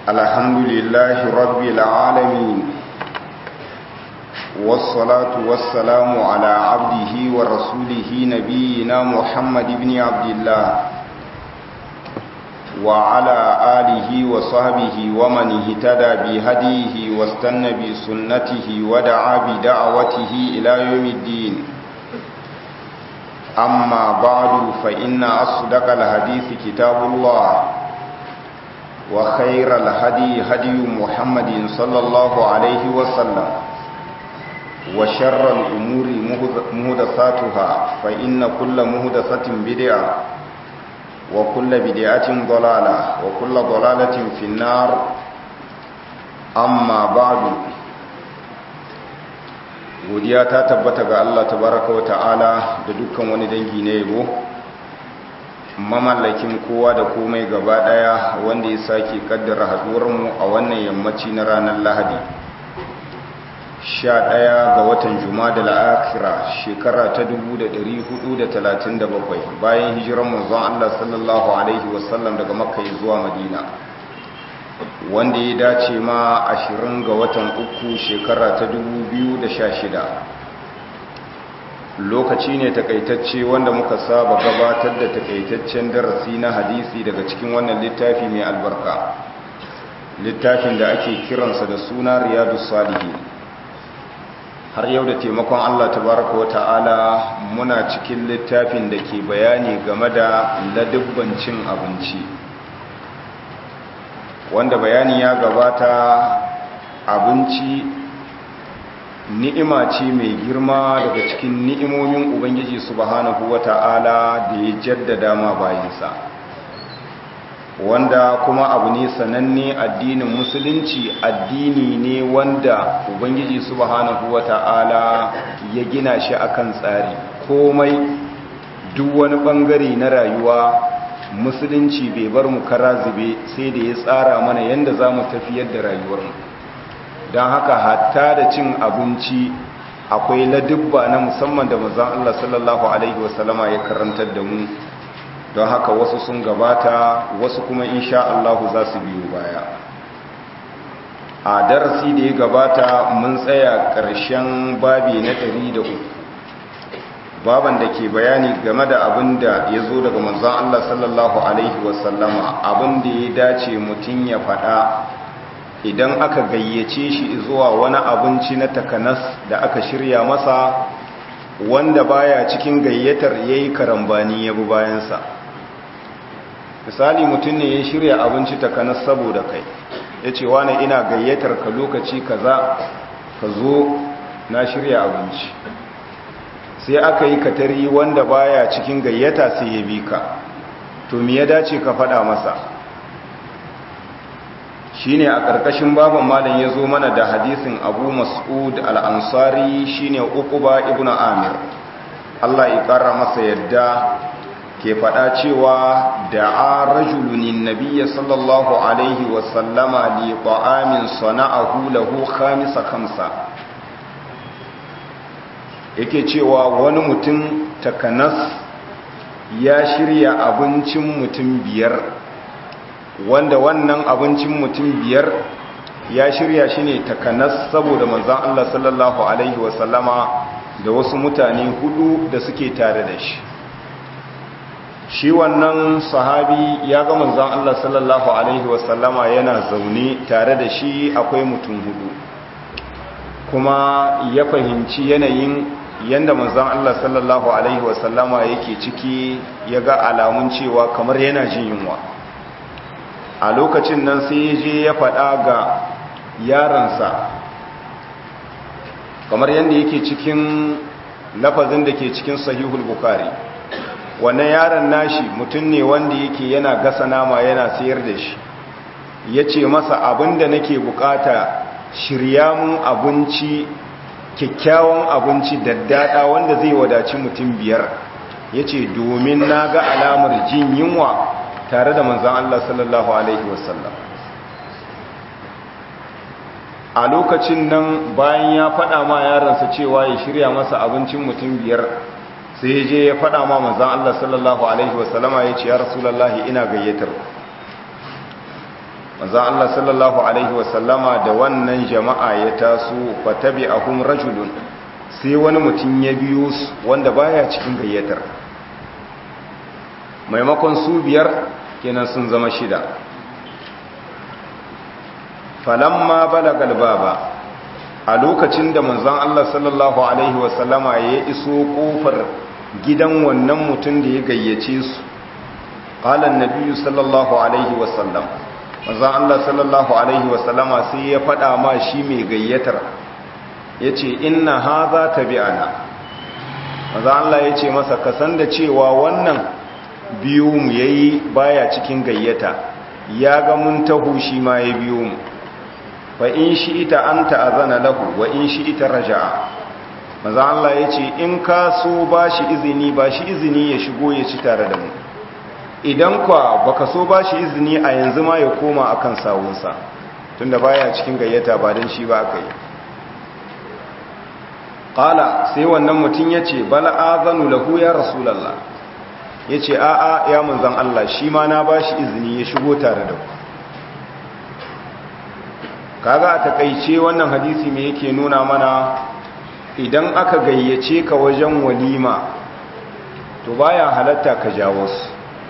الحمد لله رب العالمين والصلاة والسلام على عبده ورسوله نبينا محمد بن عبد الله وعلى آله وصحبه ومن اهتدى بهديه واستنى بسنته ودعا بدعوته إلى يوم الدين أما بعد فإن أصدق الحديث كتاب الله وخير الهدي هدي محمد صلى الله عليه وسلم وشر الأمور مهدساتها فإن كل مهدسة بدعة وكل بدعة ضلالة وكل ضلالة في النار أما بعد godiya ta tabbata ga Allah tabaraka wa ta'ala da dukkan wani dangi na yabo mamallakin kowa da komai gaba daya wanda ya sake kaddara haduwar mu a wannan yammaci na ranar Lahadi 11 ga watan Jumada al-Akhira shekara ta 1437 bayan hijiran manzon Allah sallallahu alaihi wasallam daga Makka zuwa Madina wanda ya dace ma ashirin ga watan uku shekara ta shida. lokaci ne takaitacce wanda muka saba gabatar da takaitaccen darasi na hadisi daga cikin wannan littafi mai albarka littafin da ake kiransa da suna riyadu salihi har yau da taimakon allah tabaraka wa ta'ala muna cikin littafin da ke bayani game da ladubban cin abinci wanda bayani ya gabata abinci ni'ima ce mai girma daga cikin ni'imomin ubangiji subhanahu wata'ala da ya jaddada ma bayansa wanda kuma abu ne sananne addinin musulunci addini ne wanda ubangiji subhanahu wata'ala ya gina shi akan tsari komai duk wani bangare na rayuwa musulunci bai bar mu kara zube sai da ya tsara mana yadda za mu tafiyar da rayuwarmu don haka hatta da cin abinci akwai ladubba na musamman da mazan Allah sallallahu Alaihi wasallama ya karantar da mu don haka wasu sun gabata wasu kuma insha Allah za su biyu baya a darasi da ya gabata mun tsaya ƙarshen babi na ɗari da uku. baban da ke bayani game da abin da ya zo daga manzon Allah sallallahu Alaihi wasallama abin da ya dace mutum ya faɗa idan aka gayyace shi zuwa wani abinci na takanas da aka shirya masa wanda baya cikin gayyatar ya yi karambani ya bi bayansa misali mutum ne ya shirya abinci takanas saboda kai ya ce wane ina gayyatar ka lokaci kaza ka zo na shirya abinci sai aka yi katari wanda baya cikin gayyata sai ya bi ka to me ya dace ka faɗa masa shine a ƙarƙashin baban malam ya zo mana da hadisin abu mas'ud al'ansari shine uquba ibn amir Allah ya ƙara masa yadda ke faɗa cewa da a rajulunin nabiya sallallahu alaihi wasallama li ta'amin sana'ahu lahu khamisa kamsa yake cewa wani mutum takanas ya shirya abincin mutum biyar wanda wannan abincin mutum biyar ya shirya shi ne takanas saboda manzan Allah sallallahu Alaihi wasallama da wasu mutane hudu da suke tare da shi shi wannan sahabi ya ga manzan Allah sallallahu Alaihi wasallama yana zaune tare da shi akwai mutum hudu kuma ya fahimci yanayin yanda manzon Allah sallallahu alaihi wasallama yake ciki ya ga alamun cewa kamar yana jin yunwa a lokacin nan sai ya je ya faɗa ga yaransa kamar yadda yake cikin lafazin da ke cikin sahihul bukari wannan yaron nashi mutum ne wanda yake yana gasa nama yana sayar da shi ya ce masa abinda nake bukata shirya mun abinci kyakkyawan abinci daddada wanda zai wadaci mutum biyar ya ce domin na ga alamar jin yunwa tare da manzan Allah sallallahu Alaihi wasallam a lokacin nan bayan ya faɗa ma yaransa cewa ya shirya masa abincin mutum biyar sai je ya faɗa ma manzan Allah sallallahu Alaihi wasallama ya ce ya rasulallah ina gayyatar manzo Allah sallallahu alaihi wasallama da wannan jama'a ya taso fatabi'ahum rajulun sai wani mutum ya biyo su wanda baya cikin gayyatar maimakon su biyar kenan sun zama shida falamma balagal baba a lokacin da manzon Allah sallallahu alaihi wasallama ya iso kofar gidan wannan mutum da ya gayyace su qala an-nabiy sallallahu alaihi wasallam manzon Allah sallallahu alaihi wasallama sai ya fada ma shi mai gayyatar yace inna hadha tabi'ana manzon Allah yace masa kasan da cewa wannan biyu mu yayi baya cikin gayyata ya ga mun tahu shi ma ya biyo mu fa in shi ita an ta'azana lahu wa in shi ita raja'a maza Allah ya ce in ka so ba shi izini ba shi izini ya shigo ya ci tare da mu idan kwa baka so ba shi izini a yanzu ma ya koma akan sawunsa tunda baya cikin gayyata ba don shi ba aka yi ƙala sai wannan mutum ya ce bala azanu lahu ya rasulallah ya ce a'a ya manzan Allah shi ma na ba shi izini ya shigo tare da ku kaga a takaice wannan hadisi me yake nuna mana idan aka gayyace ka wajen walima to baya halatta ka jawo su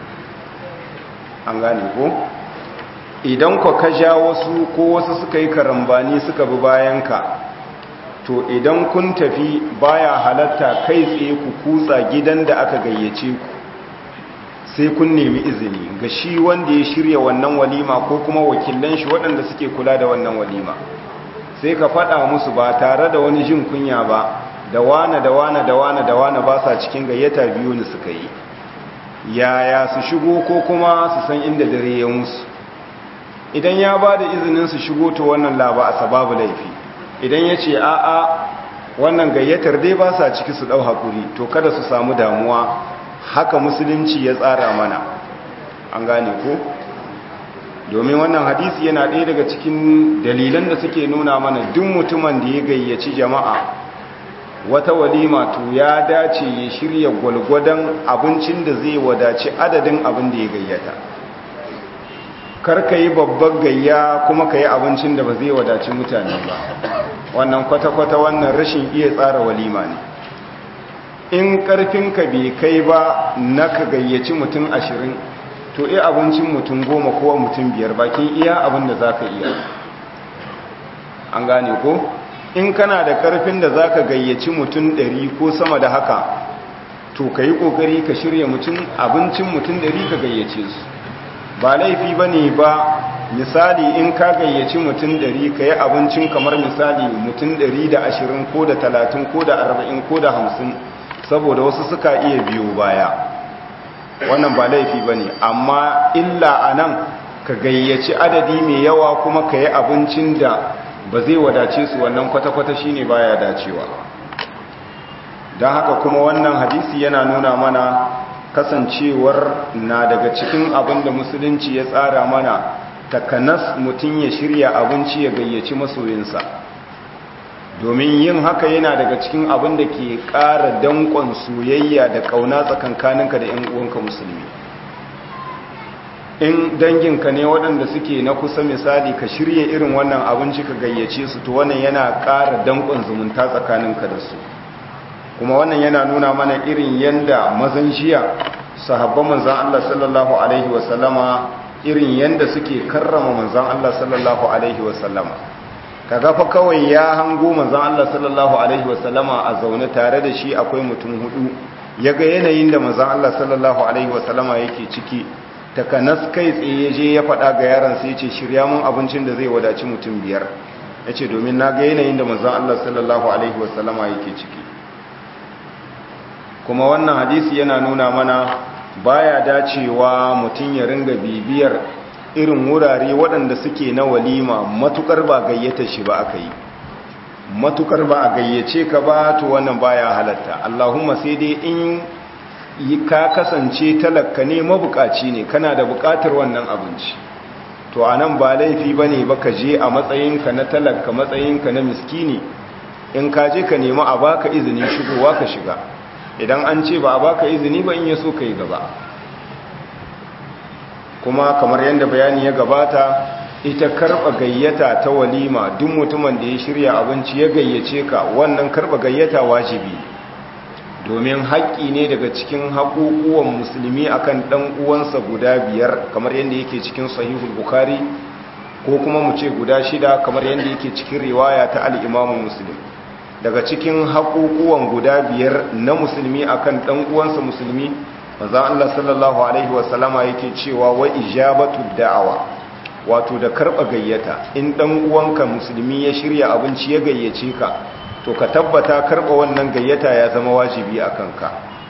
an gane ko idan ka ka jawo su ko wasu suka yi karambani suka bi bayanka to idan kun tafi baya halatta kai tsaye ku kutsa gidan da aka gayyace ku sai kun nemi izini ga shi wanda ya shirya wannan walima ko kuma wakilan shi waɗanda suke kula da wannan walima sai ka faɗa musu ba tare da wani jin kunya ba da wane da wane da wane da wane ba sa cikin gayyata biyu ne suka yi yaya su shigo ko kuma su san inda dare ya musu idan ya ba da izinin su shigo to wannan laba a sababu laifi idan ya ce a'a wannan gayyatar dai ba sa ciki su ɗau haƙuri to kada su samu damuwa haka musulunci ya tsara mana an gane ko domin wannan hadisi yana ɗaya daga cikin dalilan da suke nuna mana duk mutumin da ya gayyaci jama'a wata walima to ya dace ya shirya gwalgwadon abincin da zai wadaci adadin abin da ya gayyata kar ka yi babbar gayya kuma ka yi abincin da ba zai wadaci mutane ba wannan kwata-kwata wannan rashin iya tsara walima ne in karfinka bai kai ba na ka gayyaci mutum ashirin to iya abincin mutum goma ko mutum biyar bakin iya abin da za ka iya an gane ko in kana da karfin da za ka gayyaci mutum ɗari ko sama da haka to ka yi ƙoƙari ka shirya mutum abincin mutum ɗari ka gayyace su ba laifi ba ne ba misali in ka gayyaci mutum ɗari ka yi abincin kamar misali mutum ɗari da ashirin ko da talatin ko da arba'in ko da hamsin saboda wasu suka iya biyo baya wannan ba laifi ba ne amma illa a nan ka gayyaci adadi mai yawa kuma ka yi abincin da ba zai wadace su wannan kwata-kwata shi ne baya dacewa don haka kuma wannan hadisi yana nuna mana kasancewar na daga cikin abin da musulunci ya tsara mana takanas mutum ya shirya abinci ya gayyaci masoyinsa domin yin haka yana daga cikin abin da ke ƙara danƙon soyayya da ƙauna tsakankaninka da 'yan uwanka musulmi in danginka ne waɗanda suke na kusa misali ka shirya irin wannan abinci ka gayyace su to wannan yana ƙara danƙon zumunta tsakaninka da su kuma wannan yana nuna mana irin yanda mazan jiya sahabban manzan Allah sallallahu alaihi wasallama irin yanda suke karrama manzan Allah sallallahu alaihi wasallama kaga fa kawai ya hango manzon Allah sallallahu alaihi wasallama a zaune tare da shi akwai mutum hudu yaga yanayin da manzon Allah sallallahu alaihi wasallama yake ciki takanas kai tsaye je ya faɗa ga yaron sai yace shirya mun abincin da zai wadaci mutum biyar yace domin na ga yanayin da manzon Allah sallallahu alaihi wasallama yake ciki kuma wannan hadisi yana nuna mana baya dacewa mutum ya ringa bibiyar irin wurare waɗanda suke na walima matukar ba gayyata shi ba aka yi matukar ba a gayyace ka ba to wannan baya halatta Allahumma sai dai in ka kasance talaka ne mabukaci ne kana da bukatar wannan abinci to anan ba laifi bane ba ka je a matsayinka na talaka matsayinka na miskini in ka je ka nemi a baka izinin shigowa ka shiga idan an ce ba a baka izini ba in yaso kai gaba kuma kamar yadda bayani ya gabata ita karba gayyata ta walima duk mutumin da ya shirya abinci ya gayyace ka wannan karba gayyata wajibi domin haƙƙi ne daga cikin haƙuƙuwan musulmi akan ɗan uwansa guda biyar kamar yadda yake cikin sahihul bukhari ko kuma mu ce guda shida kamar yadda yake cikin riwaya ta al'imamu musulmi daga cikin haƙuƙuwan guda biyar na musulmi akan ɗan uwansa musulmi maza Allah sallallahu alaihi wasallama yake cewa wa ijabatu da'awa wato da karɓa gayyata in ɗan uwanka musulmi ya shirya abinci ya gayyace ka to ka tabbata karɓa wannan gayyata ya zama wajibi a kanka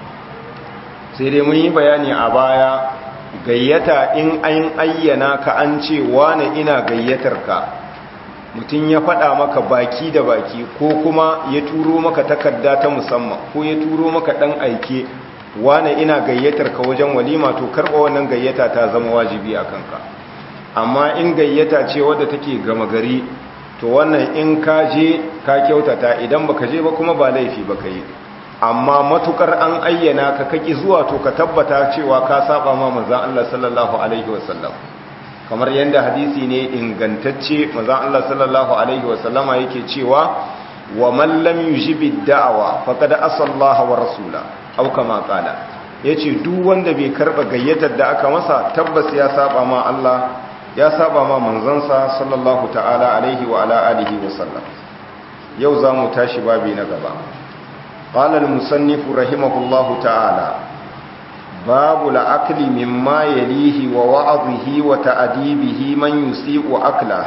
sai dai mun yi bayani a baya gayyata in an ayyana ka an ce wane ina gayyatar ka mutum ya faɗa maka baki da baki ko kuma ya turo maka takarda ta musamman ko ya turo maka ɗan aike wane ina gayyatar ka wajen walima to karɓa wannan gayyata ta zama wajibi a kanka amma in gayyata ce wadda take gama gari to wannan in ka je ka kyautata idan baka je ba kuma ba laifi baka yi amma matukar an ayyana ka kaki zuwa to ka tabbata cewa ka saba ma manzon Allah sallallahu alaihi wasallam kamar yanda hadisi ne ingantacce manzon Allah sallallahu alaihi wasallama yake cewa wa man lam yujibi da'awa faqad asallaha wa rasula aw kama qala yace duk wanda bai karba gayyatar da aka masa tabbas ya saba ma Allah ya saba ma manzansa sallallahu ta'ala alaihi wa ala alihi wa sallam yau za mu tashi babi na gaba قال المصنف رحمه الله تعالى باب الأكل مما يليه ووعظه وتأديبه من يسيء أكله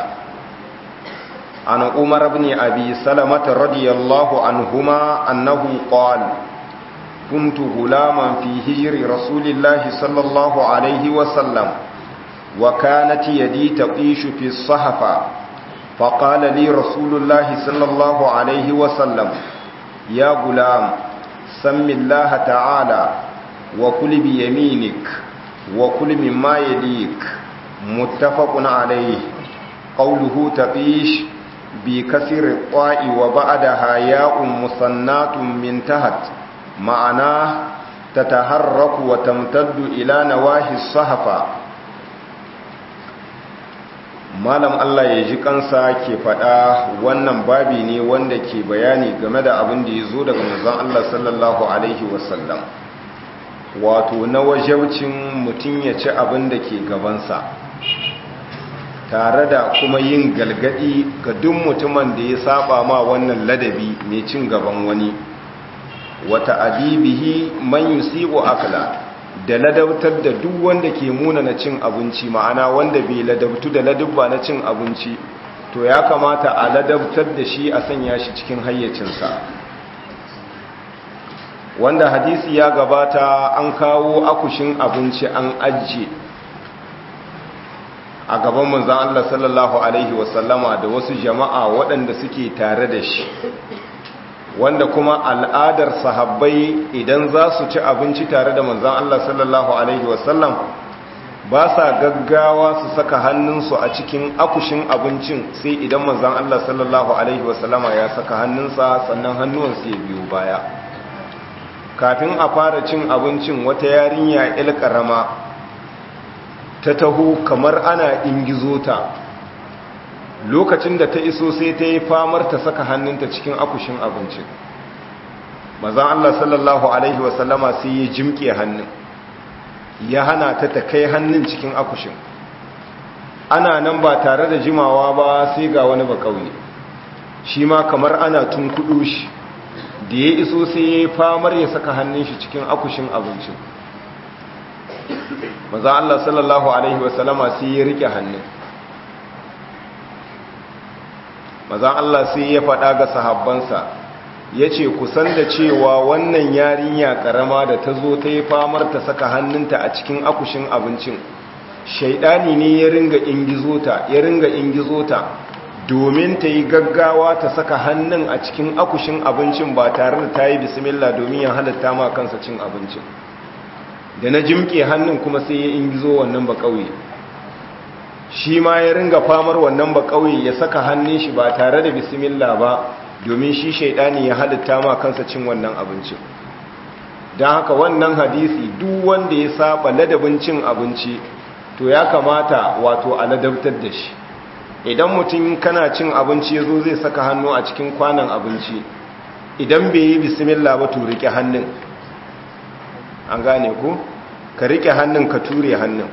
عن عمر بن أبي سلمة رضي الله عنهما أنه قال كنت غلاما في هجر رسول الله صلى الله عليه وسلم وكانت يدي تقيش في الصحفة فقال لي رسول الله صلى الله عليه وسلم يا غلام سم الله تعالى وكل بيمينك وكل مما يليك متفق عليه قوله تقيش بكسر الطاء وبعدها ياء مصنات من تحت معناه تتحرك وتمتد إلى نواهي الصحفة malam Allah ya ji kansa ke faɗa wannan babi ne wanda ke bayani game da abin da ya zo daga manzon Allah sallallahu alaihi wasallam wato na wajaucin mutum ya ci abin da ke gabansa tare da kuma yin galgadi ga duk mutumin da ya saba ma wannan ladabi mai cin gaban wani wata adibihi man yusibu akla da ladabtar da duk wanda ke muna na cin abinci ma'ana wanda bai ladabtu da ladabba na cin abinci to ya kamata a ladabtar da shi a sanya shi cikin hayyacinsa wanda hadisi ya gabata an kawo akushin abinci an ajiye a gaban manzan Allah sallallahu Alaihi wasallama da wasu jama'a waɗanda suke tare da shi wanda kuma al'adar sahabbai idan za su ci abinci tare da manzan Allah sallallahu Alaihi wasallam ba sa gaggawa su saka hannunsu a cikin akushin abincin sai idan manzan Allah sallallahu Alaihi wasallama ya saka hannunsa sannan hannuwansu ya biyu baya kafin a fara cin abincin wata yarinya il karama ta taho kamar ana ingizo ta lokacin da ta iso sai ta yi famar ta saka hannunta cikin akushin abincin mazan Allah sallallahu Alaihi wasallama sai ya jimke hannun ya hana ta ta kai hannun cikin akushin ana nan ba tare da jimawa ba sai ga wani ba kauye shi ma kamar ana tun kudu shi da ya iso sai ya yi famar ya saka hannun shi cikin akushin abincin mazan Allah sallallahu Alaihi wasallama sai ya rike hannun mazan Allah sai ya faɗa ga sahabbansa ya ce kusan da cewa wannan yarinya ƙarama da ta zo ta yi famar ta saka hannunta a cikin akushin abincin shaidani ne ya ringa ingizota ya ringa ingizota domin ta yi gaggawa ta saka hannun a cikin akushin abincin ba tare da ta yi bismillah domin ya halatta ma kansa cin abincin da na jimke hannun kuma sai ya ingizo wannan ba ƙauye shi ma ya ringa famar wannan ba kauye ya saka hannun shi ba tare da bismillah ba domin shi shaidani ya halitta ma kansa cin wannan abincin don haka wannan hadisi duk wanda ya saba ladabin cin abinci to ya kamata wato a ladabtar da shi idan mutum kana cin abinci ya zo zai saka hannu a cikin kwanan abinci idan bai yi bismillah ba to rike hannun an gane ku ka rike hannun ka ture hannun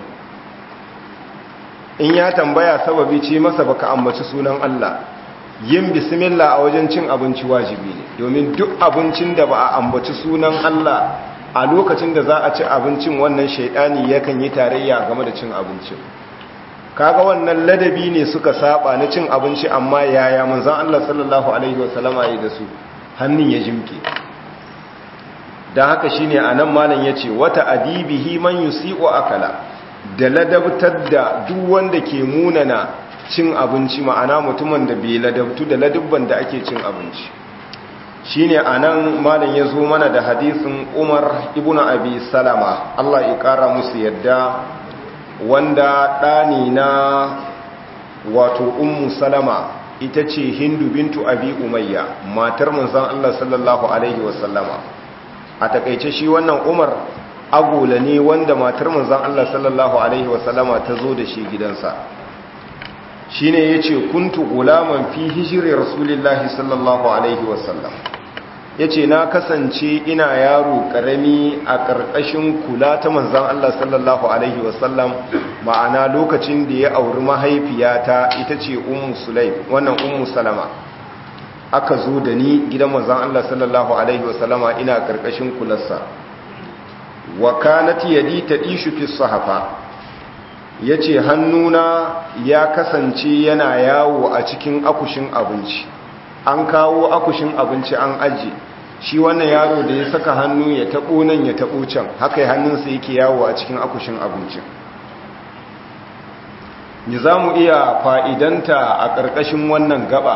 in ya tambaya sababi ce masa baka ambaci sunan Allah yin bismillah a wajen cin abinci wajibi ne domin duk abincin da ba a ambaci sunan Allah a lokacin da za a ci abincin wannan shaidani yakan yi tarayya game da cin abincin kaga wannan ladabi ne suka saba na cin abinci amma yaya manzon Allah sallallahu alaihi wasallama yi da su hannun ya jimke dan haka shine anan malam yace wata adibihi man yusi'u akala da ladabtar da duk wanda ke munana cin abinci ma'ana mutumin da bai ladabtu da ladubban da ake cin abinci shine anan malam ya zo mana da hadisin Umar ibn Abi Salama Allah ya kara musu yadda wanda ɗani na wato ummu Salama ita ce Hindu bintu Abi Umayya matar manzon Allah sallallahu alaihi wasallama a takeice shi wannan Umar agola ne wanda matar manzon Allah sallallahu alaihi wasallama ta zo da shi gidansa shine yace kuntu gulaman fi hijri rasulillahi sallallahu alaihi wasallam yace na kasance ina yaro karami a karkashin kula ta manzon Allah sallallahu alaihi wasallam ma'ana lokacin da ya auri mahaifiyata ita ce ummu sulaim wannan ummu salama aka zo da ni gidan manzon Allah sallallahu alaihi wasallama ina karkashin kularsa wa kanat yadi tadishu fi sahafa ya ce hannuna ya kasance yana yawo a cikin akushin abinci an kawo akushin abinci an aji shi wannan yaro da ya saka hannu ya taɓo nan ya taɓo can haka yi hannunsa yake yawo a cikin akushin abinci ni za mu iya fa'idanta a ƙarƙashin wannan gaba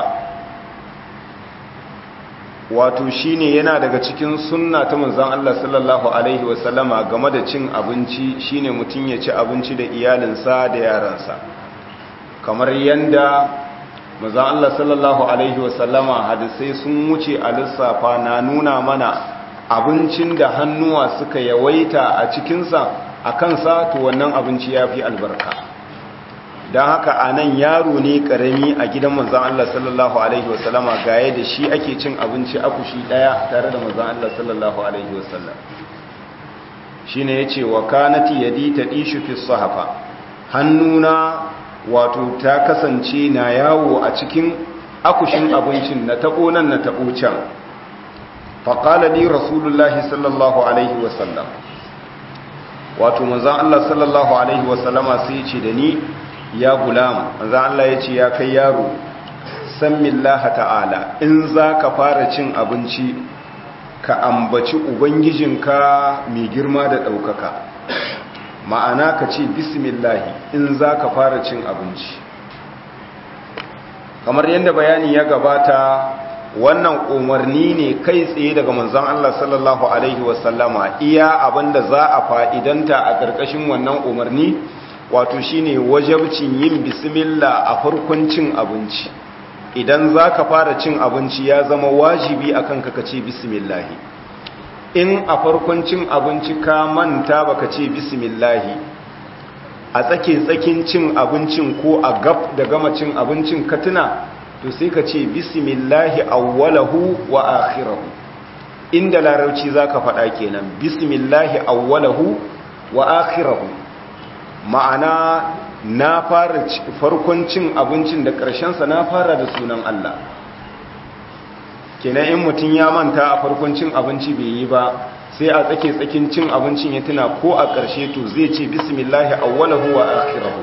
wato shine yana daga cikin sunna ta manzon Allah sallallahu alaihi wasallama game da cin abinci shine mutum ya ci abinci da iyalinsa da yaransa kamar yanda manzon Allah sallallahu alaihi wasallama hadisai sun wuce a lissafa na nuna mana abincin da hannuwa suka yawaita a cikinsa a kansa to wannan abinci ya fi albarka don haka a nan yaro ne karami a gidan manzan Allah sallallahu Alaihi wasallama gaya da shi ake cin abinci akushi daya tare da manzan Allah sallallahu Alaihi wasallam shi ne ya ce wa kanati yadi ta ɗishu fi sahafa hannuna wato ta kasance na yawo a cikin akushin abincin na taɓo nan na taɓo can faƙala ni rasulullahi sallallahu Alaihi wasallam wato manzan Allah sallallahu Alaihi wasallama sai ce da ni ya gulam manzo Allah yace ya kai yaro sammillaha ta'ala in zaka fara cin abinci ka ambaci ubangijinka mai girma da daukaka ma'ana ka ce bismillah in zaka fara cin abinci kamar yadda bayani ya gabata wannan umarni ne kai tsaye daga manzon Allah sallallahu alaihi wasallama iya abinda za a fa'idanta a ƙarƙashin wannan umarni wato shine wajabcin yin bismillah a farkon cin abinci idan za ka fara cin abinci ya zama wajibi a kanka ka ce bismillahi in a farkon cin abinci ka manta baka ce bismillahi a tsake tsakin cin abincin ko a gab da gama cin abincin ka tuna to sai ka ce bismillahi awwalahu wa akhirahu inda larauci zaka faɗa kenan bismillahi awwalahu wa akhirahu ma'ana na fara farkon cin abincin da ƙarshensa na fara da sunan Allah kenan in mutum ya manta a farkon cin abinci bai yi ba sai a tsake tsakin cin abincin ya tuna ko a ƙarshe to zai ce bismillahi awwalahu wa akhirahu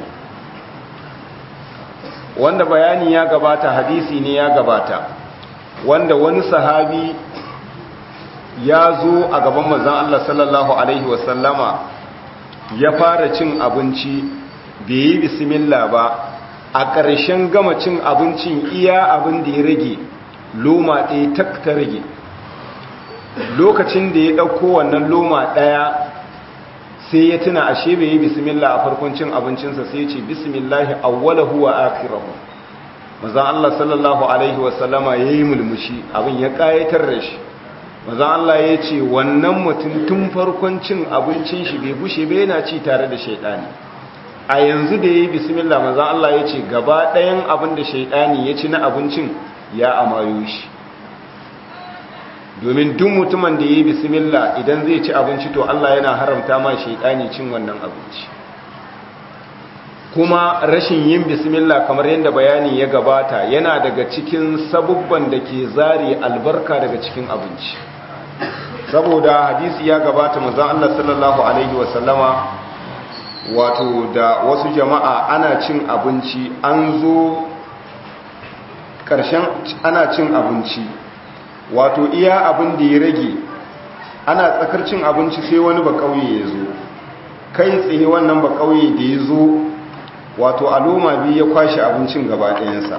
wanda bayani ya gabata hadisi ne ya gabata wanda wani sahabi ya zo a gaban manzon Allah sallallahu alaihi wasallama ya fara cin abinci bai yi bismillah ba a ƙarshen gama cin abincin iya abin da ya rage loma ɗaya tak ta rage lokacin da ya ɗauko wannan loma ɗaya sai ya tuna ashe bai yi bismillah a farkon cin abincinsa sai ya ce bismillahi awwalahu wa akhirahu manzon Allah sallallahu alaihi wasallama yayi mulmushi abin ya kayatar da shi manzon Allah ya ce wannan mutum tun farkon cin abincin shi bai gushe bai yana ci tare da shaidani a yanzu da ya yi bismillah manzan Allah ya ce gaba ɗayan abin da shaidani ya ci na abincin ya amayo shi domin duk mutumin da ya yi bismillah idan zai ci abinci to Allah yana haramta ma shaidani cin wannan abinci kuma rashin yin bismillah kamar yadda bayani ya gabata yana daga cikin sabubban da ke zare albarka daga cikin abinci saboda hadisi ya gabata manzon Allah sallallahu alaihi wasallama wato da wasu jama'a ana cin abinci an zo ƙarshen ana cin abinci wato iya abin da ya rage ana tsakar cin abinci sai wani ba kauye ya zo kai tsaye wannan ba kauye da ya zo wato a loma biyu ya kwashe abincin gaba ɗayansa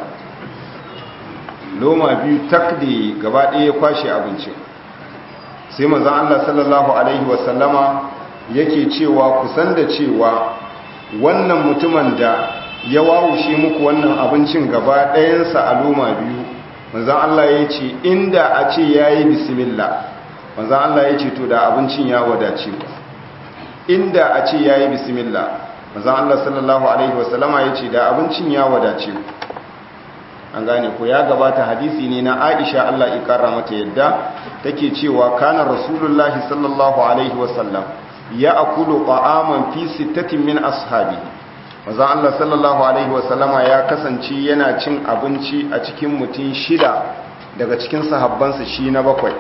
loma biyu tak da gaba ɗaya ya kwashe abincin sai mazan Allah sallallahu Alaihi wasallama yake cewa kusan da cewa wannan mutumin da ya wawushe muku wannan abincin gaba ɗayansa a loma biyu manzan Allah ya ce inda a ce ya yi bismillah manzan Allah ya ce to da abincin ya wadace inda a ce ya yi bismillah manzan Allah sallallahu Alaihi wasallama ya ce da abincin ya wadace an gane ko ya gabata hadisi ne na aisha Allah ikara mata yadda take cewa kana rasulullahi sallallahu alaihi wasallam ya akulu ta'aman fi sittatin min ashabi manzon Allah sallallahu alaihi wasallama ya kasance yana cin abinci a cikin mutum shida daga cikin sahabbansa shi na bakwai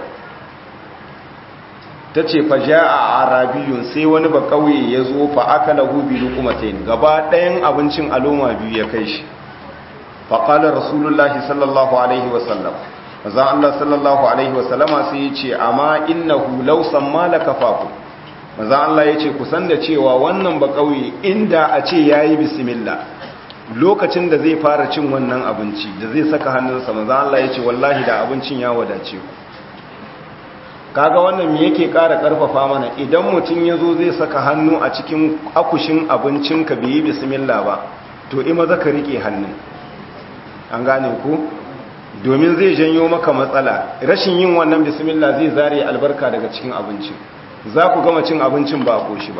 tace fa jaa arabiyun sai wani ba kauye ya zo fa akalahu bi luqmatayn gaba ɗayan abincin aloma biyu ya kai shi faƙalar rasulullahi sallallahu alaihi wasallam za Allah sallallahu alaihi wasallama sai ya ce amma innahu lausan malaka faku maza Allah ya ce kusan da cewa wannan ba ƙauye inda a ce ya yi bismillah lokacin da zai fara cin wannan abinci da zai saka hannunsa maza Allah ya ce wallahi da abincin ya wadace ku kaga wannan me yake ƙara ƙarfafa mana idan mutum ya zo zai saka hannu a cikin akushin abincinka bai yi bismillah ba to ima zaka riƙe hannun an gane ku domin zai janyo maka matsala rashin yin wannan bismillah zai zare albarka daga cikin abincin za ku gama cin abincin ba ko shi ba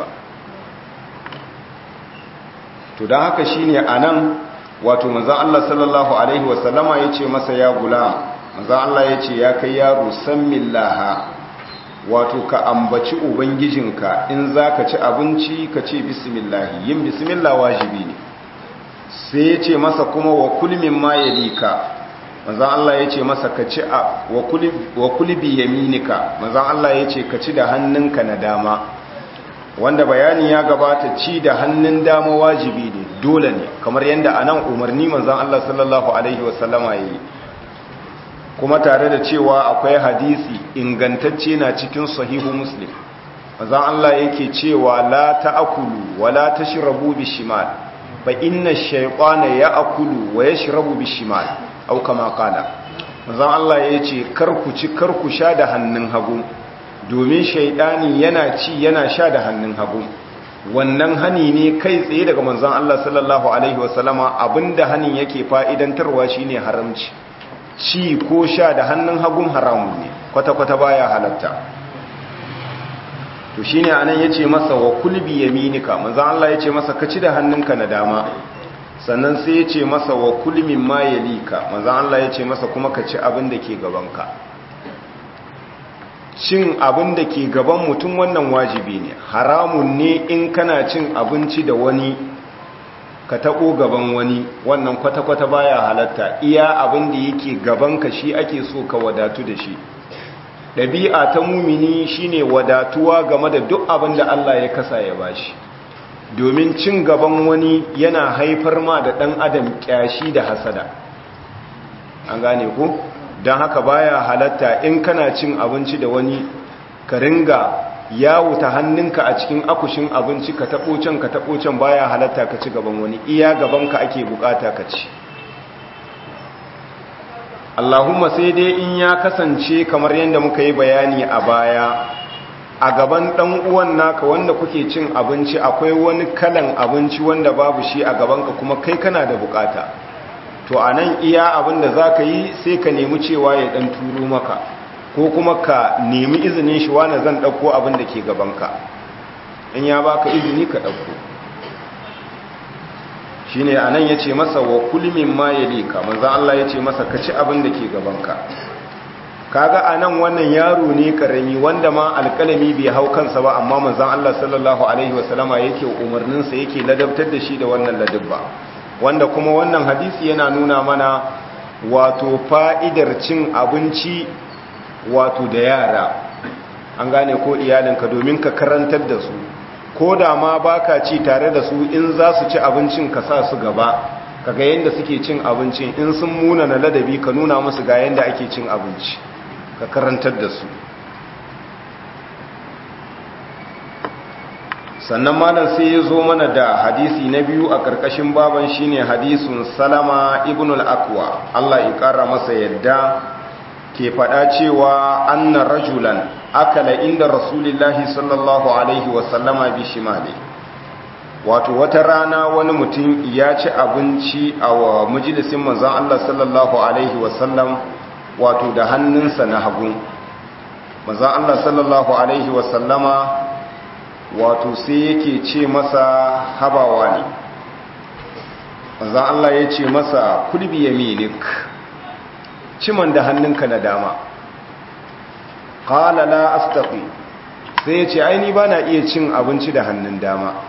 to don haka shi ne a nan wato maza Allah sallallahu Alaihi wasallama ya ce masa ya gula maza Allah ya ce ya kai yaro san millaha wato ka ambaci ubangijinka in za ka ci abinci ka ce bismillahi yin bismillah wajibi ne sai ya ce masa kuma wa kulmin ma ya lika manzan Allah ya ce masa ka ci a wa kulbi yaminika manzan Allah ya ce ka ci da hannunka na dama wanda bayani ya gabata ci da hannun dama wajibi ne dole ne kamar yadda a nan umarni manzan Allah sallallahu Alaihi wasallama ya yi kuma tare da cewa akwai hadisi ingantacce na cikin sahihu muslim manzan Allah yake cewa la ta'akulu wa la tashrabu bishimal fa inna shaytana ya'kulu wa yashrabu bishimal aw kama qala manzon Allah yace kar ku ci kar ku sha da hannun hagu domin shaytani yana ci yana sha da hannun hagu wannan hani ne kai tsaye daga manzon Allah sallallahu alaihi wasallama abinda hanin yake fa'idantarwa shine haramci ci ko sha da hannun hagun haramun ne kwata kwata baya halatta to shine anan yace masa wa kulbi yaminika manzo Allah yace masa ka ci da hannunka na dama sannan sai yace masa wa kulmin ma yalika manzo Allah yace masa kuma ka ci abin da ke gabanka cin abin da ke gaban mutum wannan wajibi ne haramun ne in kana cin abinci da wani ka taɓo gaban wani wannan kwata-kwata baya halatta iya abin da yake gabanka shi ake so ka wadatu da shi ɗabi'a ta mumini shine wadatuwa game da duk abin da Allah ya kasa ya bashi domin cin gaban wani yana haifar ma da ɗan adam ƙyashi da hasada an gane ku don haka baya halatta in kana cin abinci da wani ka ringa yawo ta hannunka a cikin akushin abinci ka taɓo can ka taɓo can baya halatta ka ci gaban wani iya gabanka ake bukata ka ci Allahumma sai dai in ya kasance kamar yadda muka yi bayani a baya a gaban ɗan uwan naka wanda kuke cin abinci akwai wani kalan abinci wanda babu shi a gabanka kuma kai kana da bukata to a nan iya abin da za ka yi sai ka nemi cewa ya ɗan turo maka ko kuma ka nemi izinin shi wane zan ɗauko abin da ke gabanka in ya baka izini ka ɗauko shine anan yace masa wa kulmin ma yalika manzon Allah yace masa ka ci abin da ke gabanka kaga anan wannan yaro ne karami wanda ma alkalami bai hau kansa ba amma manzon Allah sallallahu alaihi wasallama yake umarnin sa yake ladabtar da shi da wannan ladabba wanda kuma wannan hadisi yana nuna mana wato fa'idar cin abinci wato da yara an gane ko iyalinka domin ka karantar da su ko da ma baka ci tare da su in za su ci abincin ka sa su gaba kaga yadda suke cin abincin in sun muna na ladabi ka nuna musu ga yadda ake cin abinci ka karantar da su sannan malam sai ya zo mana da hadisi na biyu a ƙarƙashin baban shine hadisun salama ibn al-akwa Allah ya ƙara masa yadda ke faɗa cewa anna rajulan akala inda rasulillahi sallallahu alaihi wasallama bi shimali wato wata rana wani mutum ya ci abinci a wa majalisin manzon Allah sallallahu alaihi wasallam wato da hannunsa na hagu manzon Allah sallallahu alaihi wasallama wato sai yake ce masa habawa ne manzon Allah ya ce masa kulbi yaminik ciman da hannunka na dama qala la astaqi sai ya ce aini bana iya cin abinci da hannun dama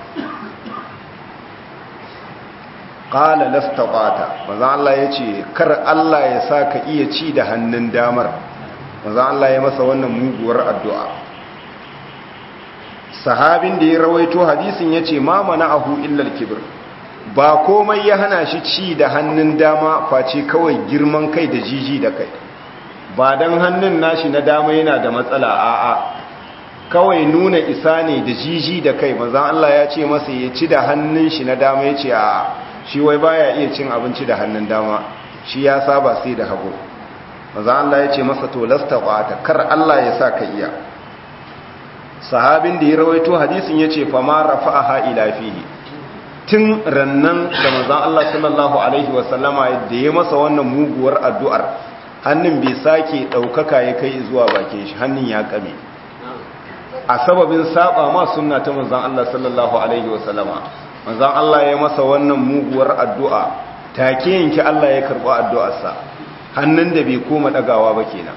qala lastaqata manzo Allah yace kar Allah ya saka iya ci da hannun damar manzo Allah ya masa wannan muguwar addu'a sahabin da ya rawaito hadisin yace ma mana'ahu illa al-kibr ba komai ya hana shi ci da hannun dama face kawai girman kai da jiji da kai ba dan hannun nashi na dama yana da matsala a'a kawai nuna isa ne da jiji da kai manzo Allah ya ce masa ya ci da hannun shi na dama yace a'a shi wai baya iya cin abinci da hannun dama shi ya saba sai da hagu maza Allah ya ce masa to lastaqata kar Allah ya sa ka iya sahabin da ya rawaito hadisin yace fa ma rafa'aha ila fihi tun rannan da manzon Allah sallallahu alaihi wasallama da ya masa wannan muguwar addu'ar hannun bai sake daukaka ya kai zuwa bakin shi hannun ya kame a sababin saba ma sunna ta manzon Allah sallallahu alaihi wasallama manzan Allah ya masa wannan muguwar addu'a take yanki Allah ya karɓi addu'arsa hannun da bai koma ɗagawa ba kenan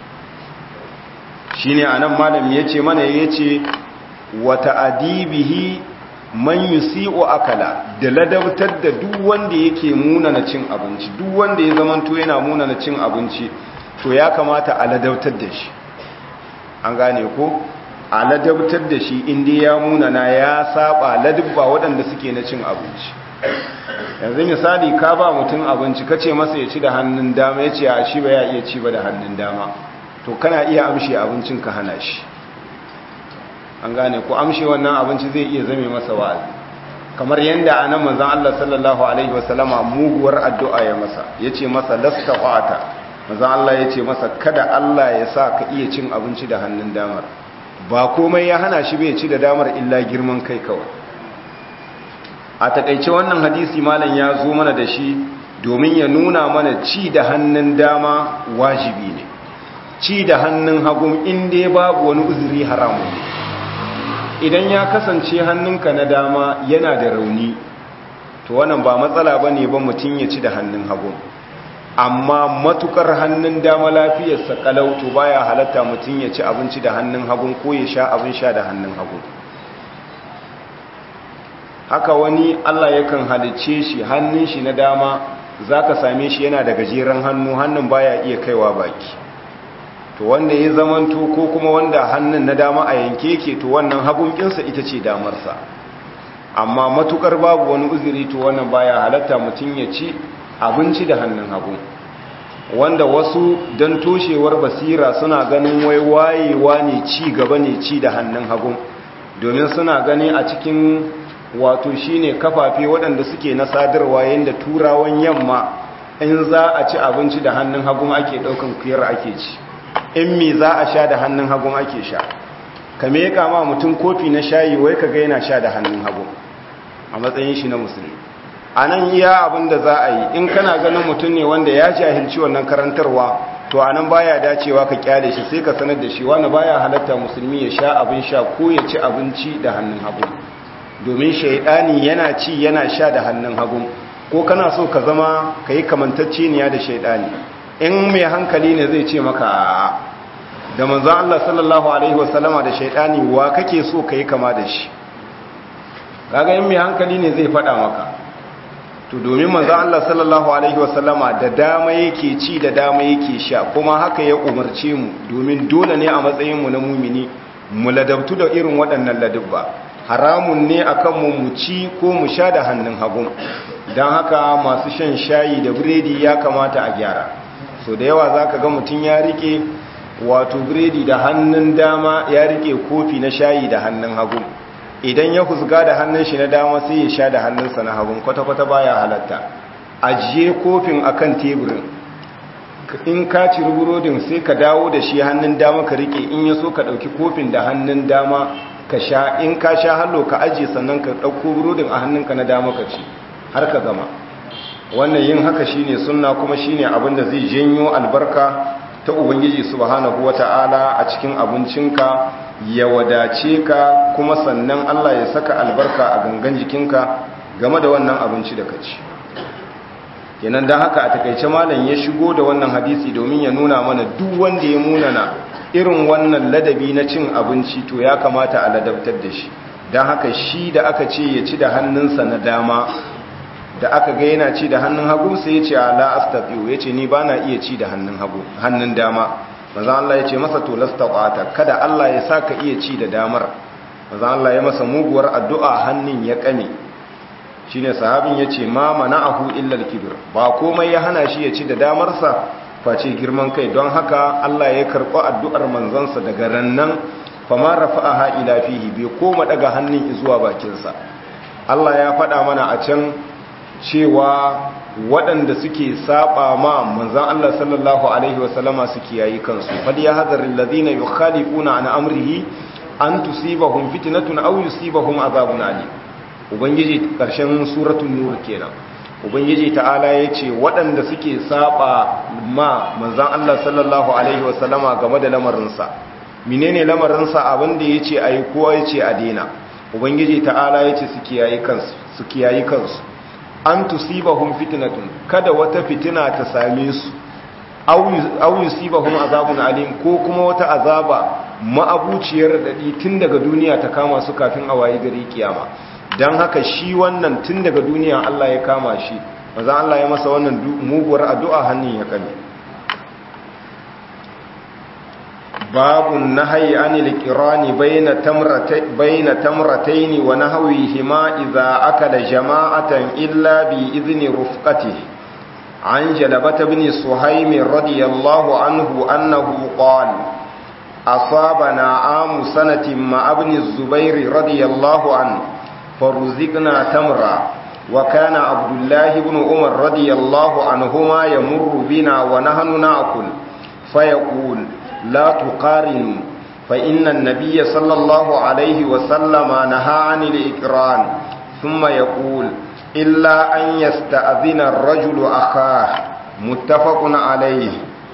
shi ne a nan malam ya ce mana ya ce wata adibihi man yusi'u akala da ladabtar da duk wanda yake muna na cin abinci duk wanda ya zamanto yana muna na cin abinci to ya kamata a ladabtar da shi an gane ko a ladabtar da shi inda ya munana ya saba ladabba waɗanda suke na cin abinci yanzu misali ka ba mutum abinci ka ce masa ya ci da hannun dama ya ce a shi ba ya iya ci ba da hannun dama to kana iya amshe abincin ka hana shi an gane ko amshe wannan abinci zai iya zame masa wa'azi kamar yadda a nan manzan Allah sallallahu alaihi wasallama muguwar addu'a ya masa ya ce masa lasta ƙwata manzan Allah ya ce masa kada Allah ya sa ka iya cin abinci da hannun damar ba komai ya hana shi bai ci da damar illa girman kai kawai a takaice wannan hadisi malam ya zo mana da shi domin ya nuna mana ci da hannun dama wajibi ne ci da hannun hagun inda babu wani uzuri haramu ne idan ya kasance hannunka na dama yana da rauni to wannan ba matsala ba ne ba mutum ya ci da hannun hagun amma matukar hannun dama lafiyarsa kalau to baya halatta mutum ya ci abinci da hannun hagun ko ya sha abin sha da hannun hagun haka wani Allah yakan halicce shi hannun shi na dama zaka same shi yana da gajeren hannu hannun baya iya kaiwa baki to wanda ya zamanto ko kuma wanda hannun na dama a yanke yake to wannan hagun kinsa ita ce damarsa amma matukar babu wani uzuri to wannan baya halatta mutum ya ci abinci da hannun hagu wanda wasu don toshewar basira suna ganin wai wayewa ne ci gaba ne ci da hannun hagu domin suna gani a cikin wato shine kafafe waɗanda suke na sadarwa yadda turawan yamma in za a ci abinci da hannun hagu ake ɗaukan kuyar ake ci in me za a sha da hannun hagu ake sha kame ya kama mutum kofi na shayi wai ka ga yana sha da hannun hagu a matsayin shi na musulmi a nan iya abin da za a yi in kana ganin mutum ne wanda ya jahilci wannan karantarwa to a nan baya dacewa ka kyale shi sai ka sanar da shi wanda baya halatta musulmi ya sha abin sha ko ya ci abinci da hannun hagu domin shaidani yana ci yana sha da hannun hagu ko kana so ka zama ka yi kamantacceniya da shaidani in mai hankali ne zai ce maka a da manzan Allah sallallahu Alaihi wasallama da shaidani wa kake so ka yi kama da shi kaga in mai hankali ne zai faɗa maka to domin manzan Allah sallallahu Alaihi wasallama da dama yake ci da dama yake sha kuma haka ya umarce mu domin dole ne a matsayinmu na mumini mu ladabtu da irin waɗannan ladabba haramun ne akan mu mu ci ko mu sha da hannun hagu don haka masu shan shayi da biredi ya kamata a gyara so da yawa za ka ga mutum ya rike wato biredi da hannun dama ya rike kofi na shayi da hannun hagu idan ya husga da hannun shi na dama sai ya sha da hannunsa na hagu kwata-kwata baya halatta ajiye kofin akan teburin in ka ci burodin sai ka dawo da shi hannun dama ka rike in ya so ka ɗauki kofin da hannun dama ka sha in ka sha hallo ka ajiye sannan ka ɗauko burodin a hannunka na dama ka ci har ka gama wannan yin haka shine sunna kuma shine abin da zai janyo albarka ta ubangiji subhanahu wata'ala a cikin abincinka ya wadace ka kuma sannan Allah ya saka albarka a gangan jikinka game da wannan abinci da ka ci kenan dan haka a takaice malam ya shigo da wannan hadisi domin ya nuna mana duk wanda ya munana irin wannan ladabi na cin abinci to ya kamata a ladabtar da shi don haka shi da aka ce ya ci da hannunsa na dama da aka ga yana ci da hannun hagu sai ya ce ala astaqiu ya ce ni ba na iya ci da hannun hagu hannun dama maza Allah ya ce masa to lastaqata kada Allah ya saka iya ci da damar maza Allah ya masa muguwar addu'a hannun ya kame shine sahabin ya ce ma mana'ahu illa al-kibr ba komai ya hana shi ya ci da damarsa face girman kai don haka Allah ya karɓi addu'ar manzansa daga rannan fama rafa'aha ila fihi bai koma daga hannun zuwa bakinsa Allah ya faɗa mana a can cewa waɗanda suke saba ma manzan Allah sallallahu alaihi wasallama suke yayi kansu fal ya hadarin ladina yukhalifuna an amrihi an tusibahum fitnatun aw yusibahum azabun alim ubangiji karshen suratul nur kenan ubangiji ta'ala ya ce waɗanda suke saba ma manzan Allah sallallahu Alaihi wasallama game da lamarinsa menene lamarinsa abinda ya ce a yi kowa ya ce a dina ubangiji ta'ala ya ce su kiyayi kansu an tusibahum fitnatun kada wata fitina ta same su aw yusibahum azabun alim ko kuma wata azaba ma'abuciyar dadi tun daga duniya ta kama su kafin a wayi gari kiyama don haka shi wannan tun daga duniya Allah ya kama shi maza Allah ya masa wannan muguwar addu'a hannun ya kame babun nahayi anil kirani bayna tamrataini wa nahwihima idza akala jama'atan illa bi izni rufqatihi an jalabata ibn suhaym radiyallahu anhu annahu qala أصابنا عام سنة مع ابن الزبير رضي الله عنه فرزقنا تمرا وكان عبد الله بن عمر رضي الله عنهما يمر بنا ونحن نأكل فيقول لا تقارنوا فإن النبي صلى الله عليه وسلم نهى عن الإكران ثم يقول إلا أن يستأذن الرجل أخاه متفق عليه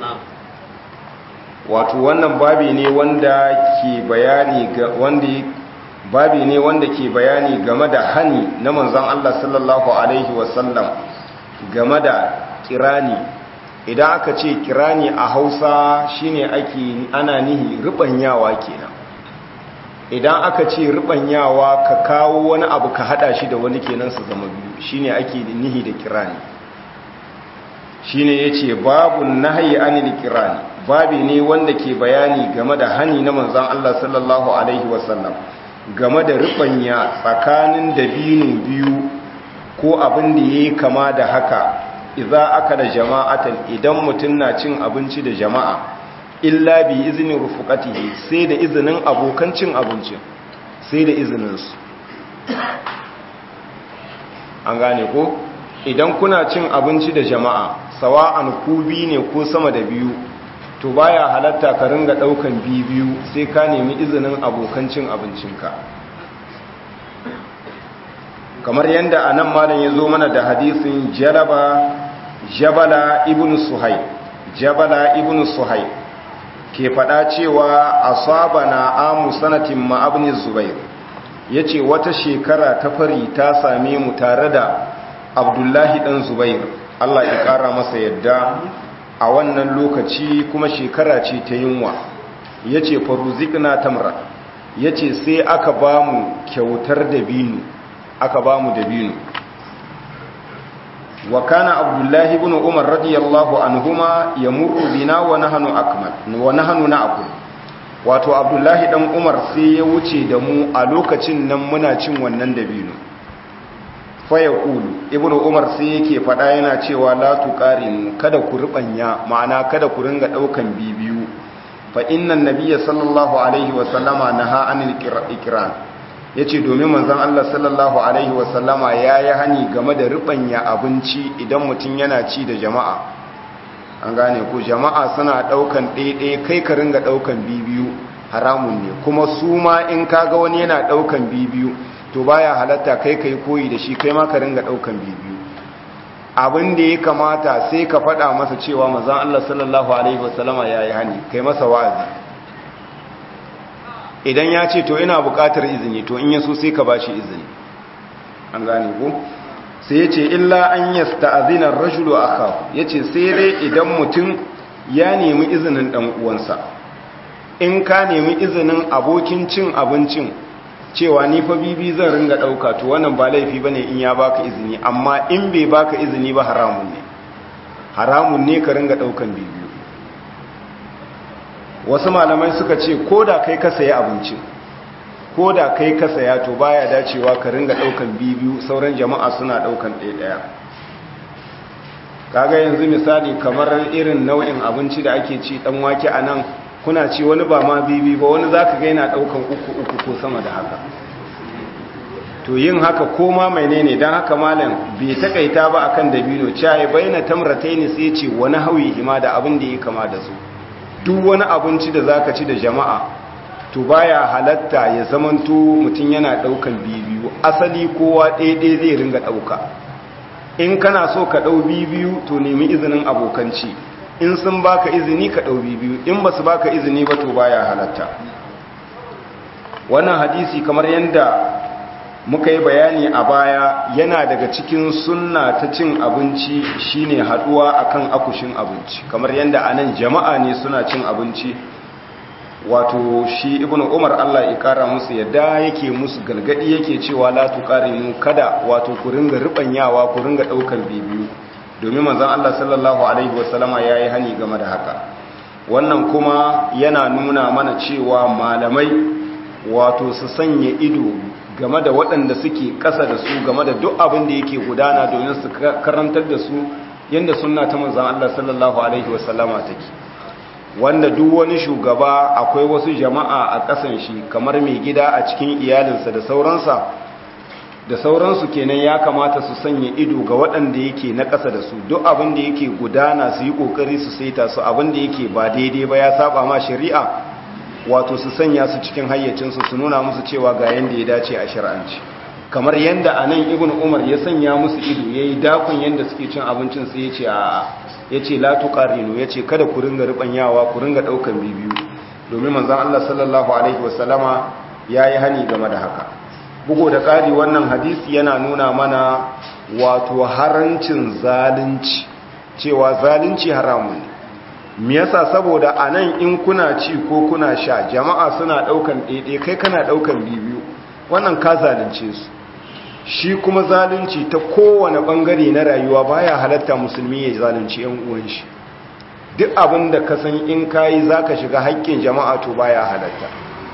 wato wannan babi ne wanda ke bayani ga wanda babi ne wanda ke bayani game da hani na manzon Allah sallallahu alaihi wasallam game da kirani idan aka ce kirani a Hausa shine ake ana nihi rubanyawa kenan idan aka ce rubanyawa ka kawo wani abu ka hada shi da wani kenan su zama biyu shine ake nihi da kirani shine yace babu nahyi anil kirani babi ne wanda ke bayani game da hani na manzon Allah sallallahu alaihi wasallam game da rubanya tsakanin dabino biyu ko abin da yayi kama da haka idza aka da jama'atan idan mutum na cin abinci da jama'a illa bi izinin rufuqatihi sai da izinin abokan cin abincin sai da izinin su an gane ko idan kuna cin abinci da jama'a sawa'an ku bi ne ko sama da biyu to baya halatta ka ringa daukan biyu sai ka nemi izinin abokan cin abincinka kamar yadda anan malam ya zo mana da hadisin jalaba jabala ibn suhai jabala ibn suhai ke fada cewa asabana amu sanatin ma ibn zubair yace wata shekara ta fari ta same mu tare da Abdullahi dan Zubair Allah ya kara masa yadda a wannan lokaci kuma shekara ce ta yunwa yace faruzikna tamra yace sai aka bamu kyautar dabino aka bamu dabino wa kana abdullahi ibn umar radiyallahu anhuma yamurru bina wa nahnu akmal wa nahnu na'kul wato abdullahi dan umar sai ya wuce da mu a lokacin nan muna cin wannan dabino fa yaqulu ibn umar sai yake fada yana cewa la tuqarinu kada ku rubanya ma'ana kada ku ringa daukan bibiyu fa innan nabiyya sallallahu alaihi wa sallama naha anil ikran ya ce domin manzan Allah sallallahu Alaihi wasallama ya yi hani game da riɓanya abinci idan mutum yana ci da jama'a an gane ku jama'a suna ɗaukan ɗaiɗai kai ka ringa ɗaukan bibiyu haramun ne kuma su ma in kaga wani yana ɗaukan bibiyu to baya halatta kai kai koyi da shi kai ma ka ringa ɗaukan bibiyu abin da ya kamata sai ka faɗa masa cewa manzan Allah sallallahu Alaihi wasallama ya yi hani kai masa wa'azi idan ya ce to ina buƙatar izini to in yaso sai ka ba shi izini an gane ku sai ya ce illa an yasta azinar rajulu a kawo ya ce sai dai idan mutum ya nemi izinin ɗan uwansa in ka nemi izinin abokin cin abincin cewa ni fa bibi zan ringa ɗauka to wannan ba laifi ba ne in ya baka izini amma in bai baka izini ba haramun ne haramun ne ka ringa ɗaukan bibiyu wasu malamai suka ce ko da kai ka saya abincin ko da kai ka saya to baya dacewa ka ringa daukan bibiyu sauran jama'a suna daukan ɗaya kaga yanzu misali kamar irin nau'in abinci da ake ci dan wake a nan kuna ci wani ba ma bibi ba wani zaka ga yana daukan uku uku ko sama da haka to yin haka ko ma menene dan haka malam bai takaita ba akan dabino cai baina tamrataini sai ce wani hawi hima da abin da yake kama da su duk wani abinci da zaka ci da jama'a to baya halatta ya zamanto mutum yana daukan bibiyu asali kowa ɗaya zai ringa dauka in kana so ka dau bibiyu to nemi izinin abokanci in sun baka izini ka dau bibiyu in basu baka izini ba to baya halatta wannan hadisi kamar yanda muka yi bayani a baya yana daga cikin sunna ta cin abinci shine haduwa akan akushin abinci kamar yadda anan jama'a ne suna cin abinci wato shi ibnu umar Allah ya kara musu yadda yake musu galgadi yake cewa la tuqarinu kada wato ku ringa ribanyawa ku ringa daukar bibiyu domin manzon Allah sallallahu alaihi wasallama yayi hani game da haka wannan kuma yana nuna mana cewa malamai wato su sanya ido game da waɗanda suke ƙasa da su game da duk abin da yake gudana domin su karantar da su yadda suna ta manzan Allah sallallahu Alaihi wasallama take wanda duk wani shugaba akwai wasu jama'a a ƙasan shi kamar mai gida a cikin iyalinsa da sauransa da sauransu kenan ya kamata su sanya ido ga waɗanda yake na ƙasa da su duk abin da yake gudana su yi ƙoƙari su saita su abin da yake ba daidai ba ya saba ma shari'a wato su sanya su cikin hayyacinsu su nuna musu cewa ga yanda ya dace a shari'anci kamar yanda a nan ibn umar ya sanya musu ido ya yi dakon yanda suke cin abincin su ya ce a ya ce latu ƙarino ya ce kada ku ringa riɓanyawa ku ringa ɗaukan bibiyu domin manzan allah sallallahu alaihi wasallama ya yi hani game da haka bugu da ƙari wannan hadisi yana nuna mana wato harancin zalunci cewa zalunci haramun ne me yasa saboda anan in kuna ci ko kuna sha jama'a suna daukan daidai kai kana daukan bibiyu wannan ka zalunce su shi kuma zalunci ta kowane bangare na rayuwa baya halatta musulmi ya zalunci yan uwan shi duk abin da ka san in kayi zaka shiga haƙƙin jama'a to baya halatta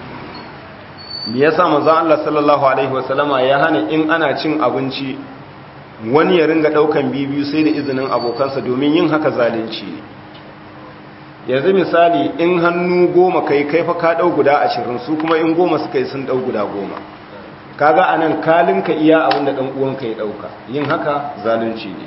me yasa manzon Allah sallallahu alaihi wasallama ya hana in ana cin abinci wani ya ringa daukan bibiyu sai da izinin abokansa domin yin haka zalunci ne yanzu misali in hannu goma kai kai fa ka dau guda ashirin su kuma in goma suka yi sun dau guda goma kaga anan kalinka iya abin da dan uwanka ya dauka yin haka zalunci ne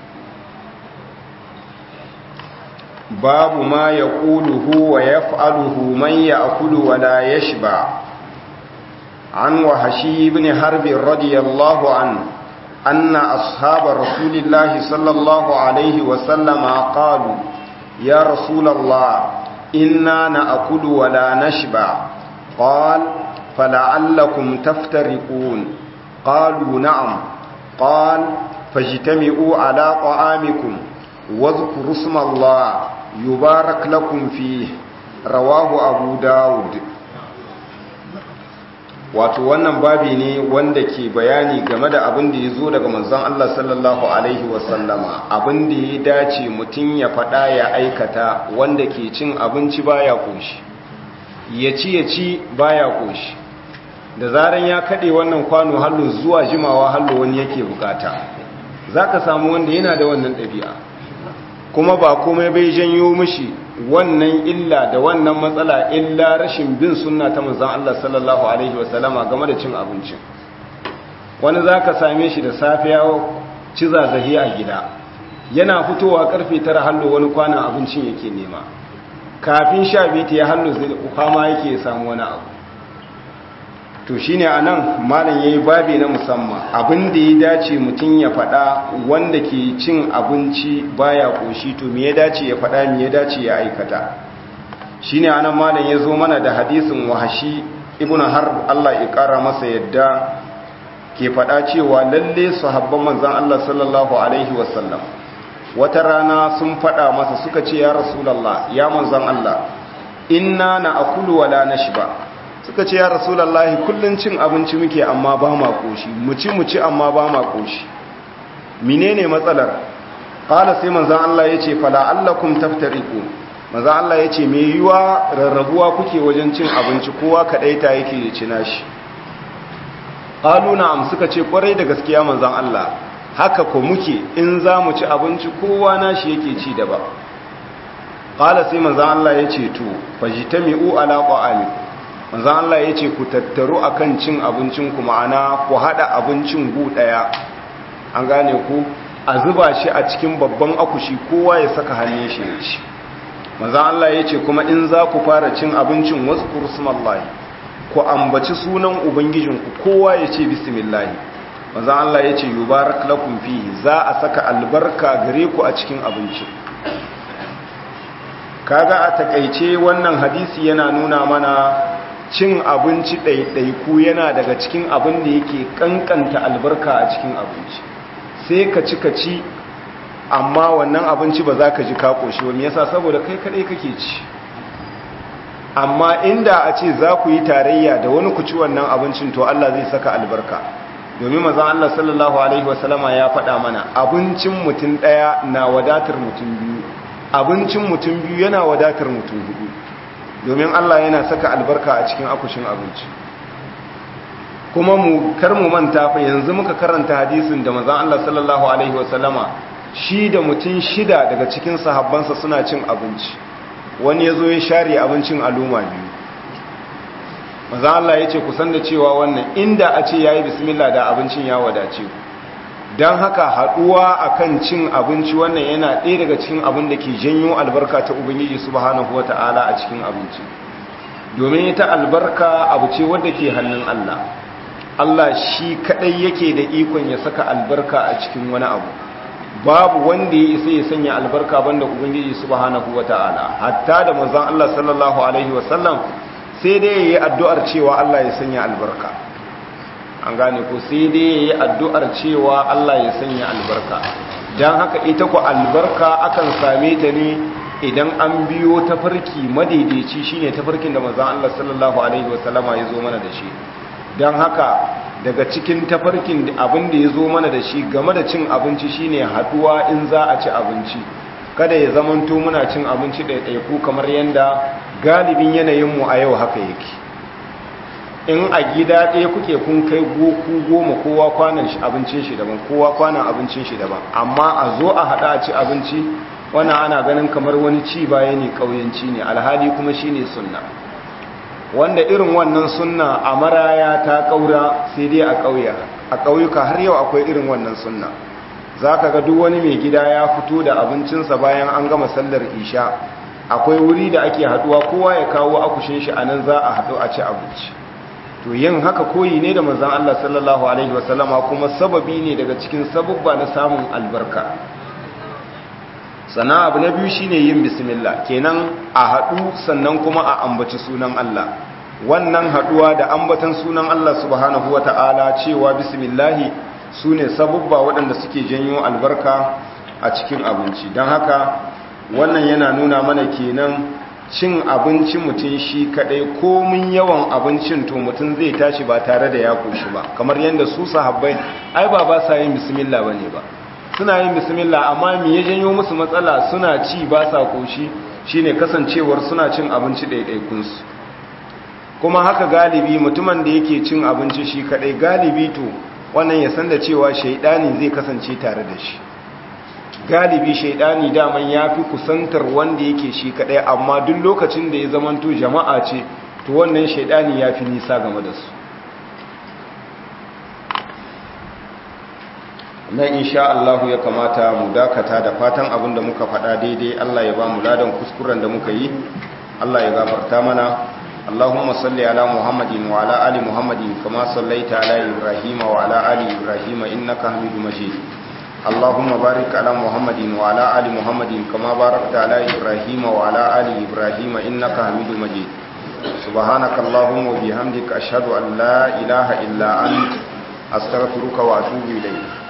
babu ma yaquluhu wa yaf'aluhu man ya'kulu wa la yashba an wahashi ibn harb radiyallahu anhu anna ashab rasulillahi sallallahu alaihi wa sallama qalu يا رسول الله إنا نأكل ولا نشبع قال فلعلكم تفترقون قالوا نعم قال فاجتمعوا على طعامكم واذكروا اسم الله يبارك لكم فيه رواه أبو داود wato wannan babi ne wanda ke bayani game da abin da ya zo daga manzon Allah sallallahu alaihi wasallama abin da ya dace mutum ya faɗa ya aikata wanda ke cin abinci baya koshi ya ci ya ci baya koshi da zaran ya kaɗe wannan kwano hallo zuwa jimawa hallo wani yake bukata za ka samu wanda yana da wannan ɗabi'a kuma ba komai bai janyo mishi wannan illa da wannan matsala illa rashin bin sunna ta manzon Allah sallallahu alaihi wasallama game da cin abinci wani zaka same shi da safiya ci zazahi a gida yana fitowa karfe 9 hallo wani kwanan abincin yake nema kafin sha biyu ta ya hallo zai kwama yake samu wani abu to shine anan malam yayi babi na musamman abin da ya dace mutum ya faɗa wanda ke cin abinci baya koshi to me ya dace ya faɗa me ya dace ya aikata shine anan malam ya zo mana da hadisin wahashi ibnu harb Allah ya kara masa yadda ke faɗa cewa lalle sahabban manzon Allah sallallahu alaihi wasallam wata rana sun faɗa masa suka ce ya rasulullah ya manzon Allah inna na akulu wala nashba suka ce ya rasulallahi kullun cin abinci muke amma ba ma koshi mu ci mu ci amma ba ma koshi menene matsalar qala sai manzon Allah yace fala allakum taftariqu manzon Allah yace me yiwa rarrabuwa kuke wajen cin abinci kowa kadaita yake ya ci nashi qalu na'am suka ce kwarai da gaskiya manzon Allah haka ko muke in za mu ci abinci kowa nashi yake ci da ba qala sai manzon Allah yace to fajtami'u ala qa'amikum manzan Allah ya ce ku tattaru akan cin abincinku ma'ana ku haɗa abincin gu ɗaya an gane ku a zuba shi a cikin babban akushi kowa ya saka hannun shi ya ci manzan Allah ya ce kuma in za ku fara cin abincin wasu kursumallahi ku ambaci sunan ubangijinku kowa ya ce bismillahi manzan Allah ya ce yubarak lakum fihi za a saka albarka gare ku a cikin abinci kaga a takaice wannan hadisi yana nuna mana cin abinci ɗaiɗaiku yana daga cikin abin da yake ƙanƙanta albarka a cikin abinci sai ka ci ka ci amma wannan abinci ba za ka ji ka ƙoshi wani yasa saboda kai kaɗai kake ci amma inda a ce za ku yi tarayya da wani ku ci wannan abincin to Allah zai saka albarka domin mazan Allah sallallahu alaihi wasallama ya faɗa mana abincin mutum ɗaya na wadatar mutum biyu abincin mutum biyu yana wadatar mutum hudu domin Allah yana saka albarka a cikin akushin abinci kuma mu kar mu manta fa yanzu muka karanta hadisin da manzon Allah sallallahu alaihi wasallama shi da mutum shida daga cikin sahabbansa suna cin abinci wani yazo ya share abincin aluma biyu manzon Allah yace ku san da cewa wannan inda a ce yayi bismillah da abincin ya wadace ku don haka haɗuwa akan cin abinci wannan yana ɗaya daga cikin abin da ke janyo albarka ta ubangiji subhanahu wata'ala a cikin abinci domin ita albarka abu ce wadda ke hannun Allah Allah shi kaɗai yake da ikon ya saka albarka a cikin wani abu babu wanda ya isa ya sanya albarka banda ubangiji subhanahu wata'ala hatta da manzon Allah sallallahu alaihi wasallam sai dai yayi addu'ar cewa Allah ya sanya albarka an gane ko sai dai ya yi addu'ar cewa Allah ya sanya albarka don haka ita ku albarka akan same ta ne idan an biyo tafarki madaidaici shine tafarkin da manzon Allah sallallahu alaihi wasallama ya zo mana da shi don haka daga cikin tafarkin abin da ya zo mana da shi game da cin abinci shine haduwa in za a ci abinci kada ya zamanto muna cin abinci ɗaiɗaiku kamar yadda galibin yanayinmu a yau haka yake in a gida ɗaya kuke kun kai ku goma kowa kwanan abincin shi daban kowa kwanan abincin shi daban amma a zo a haɗa a ci abinci wannan ana ganin kamar wani ci baya ne ƙauyenci ne alhali kuma shi ne sunna wanda irin wannan sunna a maraya ta ƙaura sai dai a ƙauya a ƙauyuka har yau akwai irin wannan sunna za ka ga duk wani mai gida ya fito da abincinsa bayan an gama sallar isha akwai wuri da ake haɗuwa kowa ya kawo akushin shi a nan za a haɗu a ci abinci to yin haka koyi ne da manzon Allah sallallahu alaihi wasallama kuma sababi ne daga cikin sababba na samun albarka sannan abu na biyu shine yin bismillah kenan a haɗu sannan kuma a ambaci sunan Allah wannan haduwa da ambatan sunan Allah subhanahu wata'ala cewa bismillahi sune sabubba waɗanda suke janyo albarka a cikin abinci don haka wannan yana nuna mana kenan cin abinci mutum shi kadai komin yawan abincin to mutum zai tashi ba tare da ya koshi ba kamar yadda su sahabbai ai ba ba sa yin bismillah bane ba suna yin bismillah amma me ya janyo musu matsala suna ci ba sa koshi shine kasancewar suna cin abinci ɗaiɗaikun su kuma haka galibi mutumin da yake cin abinci shi kadai galibi to wannan ya san da cewa shaidani zai kasance tare da shi galibi shaidani daman ya fi kusantar wanda yake shi kadai amma duk lokacin da ya zamanto jama'a ce to wannan shaidani ya fi nisa game da su nan insha Allah ya kamata mu dakata da fatan abin da muka faɗa daidai Allah ya ba mu ladan kuskuren da muka yi Allah ya gafarta mana اللهم صل على محمد وعلى آل محمد كما صليت على إبراهيم وعلى آل إبراهيم إنك حميد مجيد اللهم بارك على محمد وعلى آل محمد كما باركت على إبراهيم وعلى آل إبراهيم إنك حميد مجيد سبحانك اللهم وبحمدك أشهد أن لا إله إلا أنت أستغفرك وأتوب إليك